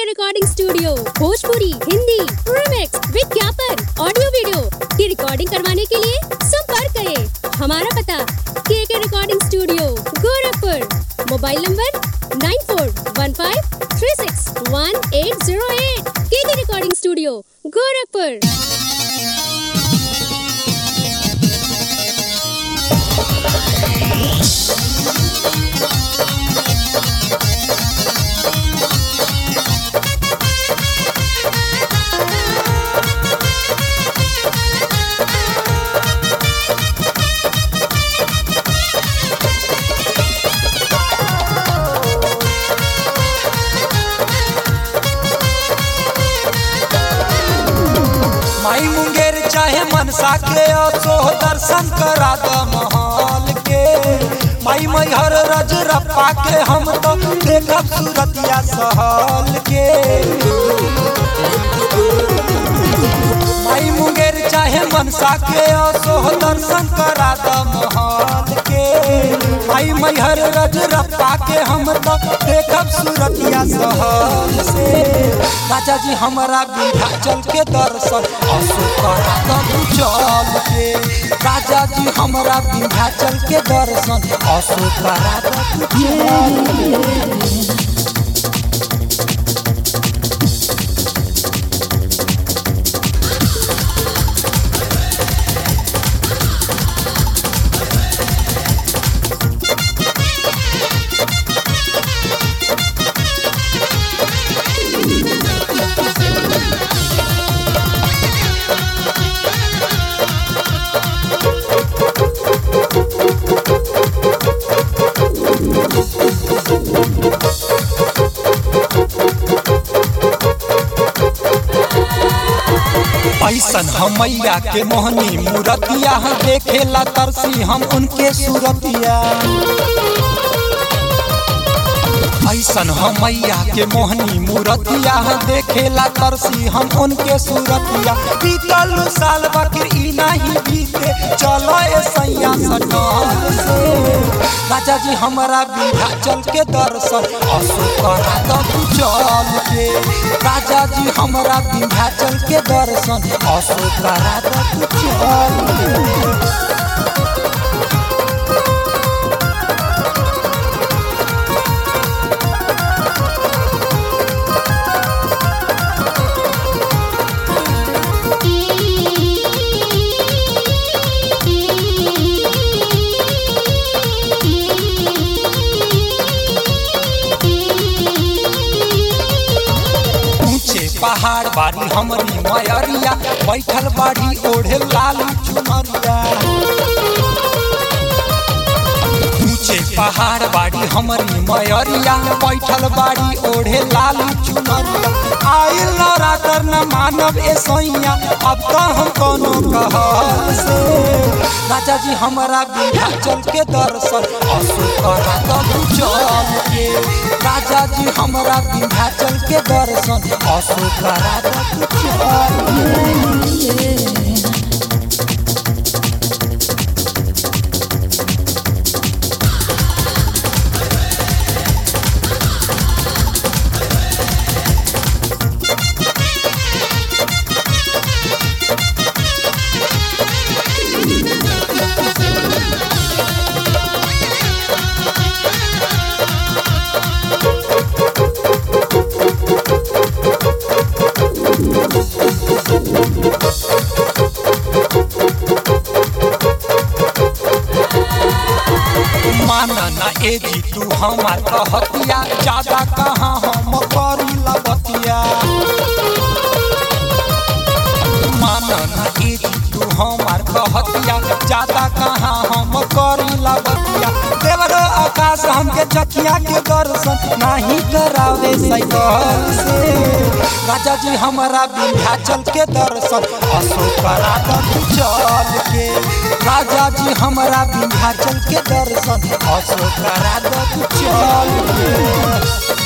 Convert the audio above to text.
recording studio Bhojpuri Hindi remix विज्ञापन audio video की recording करवाने के लिए संपर्क करें हमारा पता K K recording studio Gorakhpur mobile number nine four one five three six one eight zero eight K K recording studio Gorakhpur माई मुंगेर चाहे मनसा के असो दर्शन करा द महल के माई मैहर रजरप्पा के हम तो देखब सूरतिया सहल के माई मुंगेर चाहे मनसा के असो दर्शन करा द महल के माई मैहर रजरप्पा के हम तो देखब सूरतिया सहल से राजा जी हमारा विंध्याचल के दर्शन असो करा द चल के राजा जी हमारा विंध्याचल के दर्शन असो करा द चल के ऐसन हमैया के मोहनी मूरतिया देखेला तरसी हम उनके सूरतिया ऐसन हमैया के मोहनी मूरतिया देखेला तरसी हम उनके सूरतिया बीतल साल बकर ई नहीं बीते चलो ए सैया सटल से राजा जी हमारा विंध्याचल के दर्शन असो करा द चल के राजा जी हमारा विंध्याचल के दर्शन असो करा द चल के ऊंचे पहाड़ बाड़ी हमरी मयरिया बैठल बाड़ी ओढ़े लाल चुनरिया ऊंचे पहाड़ बाड़ी हमरी मयरिया बैठल बाड़ी ओढ़े लाल चुनरिया आइल नवरात्र न मानव ए सैया अब तो हम कोनो कहल से राजा जी हमारा विंध्याचल के दर्शन असो करा तब चल के राजा जी हमारा विंध्याचल के दर्शन असो करा तब चल के माना ना ए जी तू हमार कहतिया ज्यादा कहाँ हम करी लगतिया माना ना ए जी तू हमार कहतिया ज्यादा कहाँ हम करी लगतिया देवरो आकाश हमके चकिया के दर्शन नहीं करावे साइकिल से राजा जी हमारा विंध्याचल के दर्शन असो करा द चल के राजा जी हमारा विंध्याचल के दर्शन असो करा द चल के